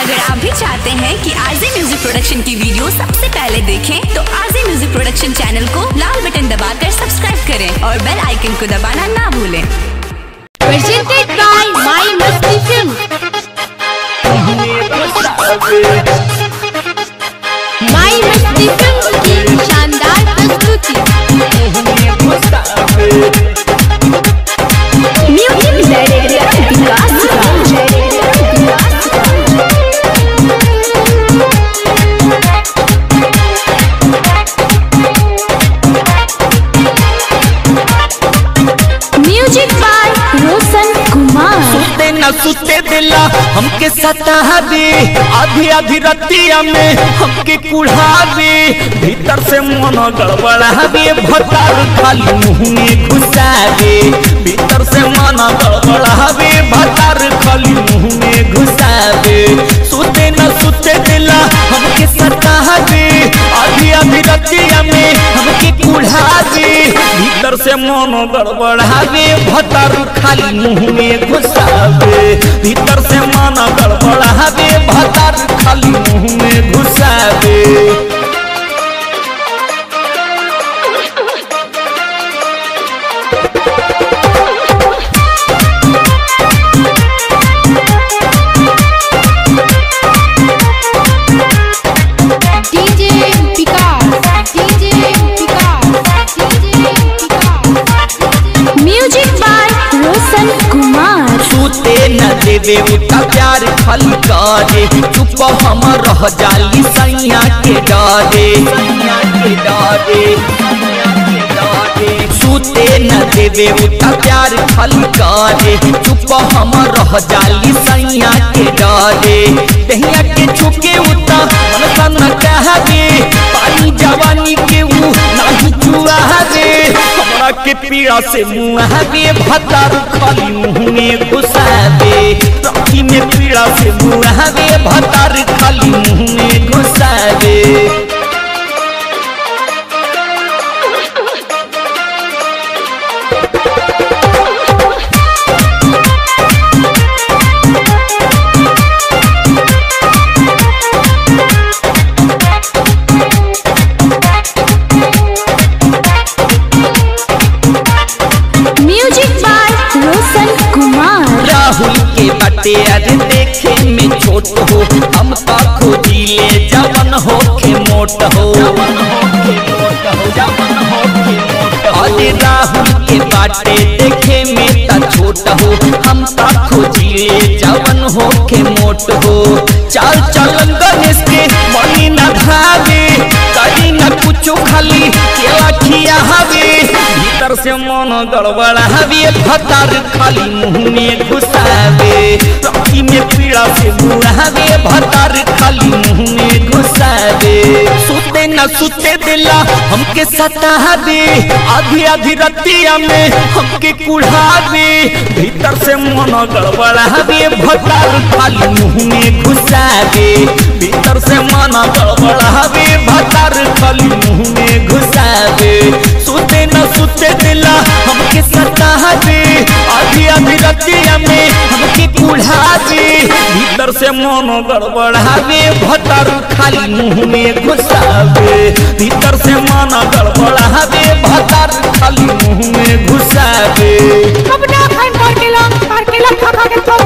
अगर आप भी चाहते हैं कि आरजे म्यूजिक प्रोडक्शन की वीडियो सबसे पहले देखें तो आरजे म्यूजिक प्रोडक्शन चैनल को लाल बटन दबाकर सब्सक्राइब करें और बेल आइकन को दबाना ना भूलें presented by My Masti Film. My Masti Film की शानदार प्रस्तुति music director Vikas music by Roshan Kumar सुते न सुते दिला हमके सताह दे आधी आधी रतिया में हमके कुढ़ा दे भीतर से मन गड़बड़ा दे भतार खाली मुंह में घुसा दे भीतर से मन गड़बड़ा दे भतार खाली मुंह में घुसा दे सुते न सुते दिला हमके सताह दे आधी आधी रतिया में हमके कुढ़ा दे भीतर से मन गड़बड़ा दे भतार खाली मुंह में घुसावे भीतर से मन गड़बड़ा दे भतार खाली मुंह में घुसावे DJ Vikas DJ Vikas DJ Vikas music by Roshan Kumar सूते न देवे उता प्यार खल करे चुप हम रह जाली सैया के डरे सैया के डरे सूते न देवे उता प्यार खल करे चुप हम रह जाली सैया के डरे दहिया के छुके उता मन सन कहबे पानी जवानी के ऊ नाही छुआ दे हमरा के पीड़ा से मुँह दे भतार खाली मुँह में घुसा दे राखी में पीड़ा से मुँह दे भतार खाली मुँह में घुसा दे म्यूजिक बाय रोशन कुमार राहुल के बटे अरे देखे में छोट हो हम तो खोजी ले जवन हो के मोट हो जवन हो के मोट हो जवन हो के मोट हो अरे राहुल के बाटे देखे में त छोट हो हम तो खोजी ले जवन हो के मोट हो चाल चलन गणेश के मनी न भावे करी न कुछो खाली केला खिया हवे भीतर से मन गड़बड़ा हवे भतार खाली मुंह में घुसावे राखी में पीड़ा से मुहावे भतार खाली मुंह में घुसावे सुते न सुते दिला हमके सताह दे आधी आधी रतिया में हमके कुढ़ा दे भीतर से मन गड़बड़ा हवे भतार खाली मुंह में घुसावे भीतर से मन गड़बड़ा हवे भतार खाली मुंह में घुसावे सुते न सुते दिला हमके सताह दे आधी आधी रतिया में हमके कुढ़ा दे भीतर से मन गड़बड़ावे भतार खाली मुंह में घुसावे भीतर से मन गड़बड़ावे भतार खाली मुंह में घुसावे अपना खान पार के ला पार के ला खा खा के तो